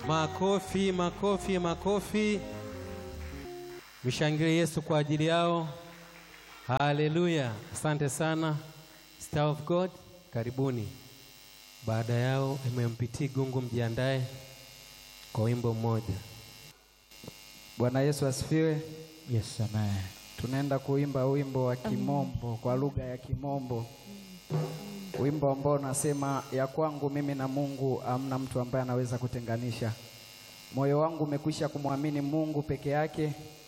Makofi, makofi, makofi. Mshangilie Yesu kwa ajili yao. Haleluya! Asante sana Star of God, karibuni. Baada yao MMPT Gungu, mjiandae kwa wimbo mmoja. Bwana Yesu asifiwe. Yes, amen. Tunaenda kuimba wimbo wa Kimombo kwa lugha ya Kimombo, wimbo ambao unasema ya kwangu mimi na Mungu hamna mtu ambaye anaweza kutenganisha. Moyo wangu umekwisha kumwamini Mungu peke yake,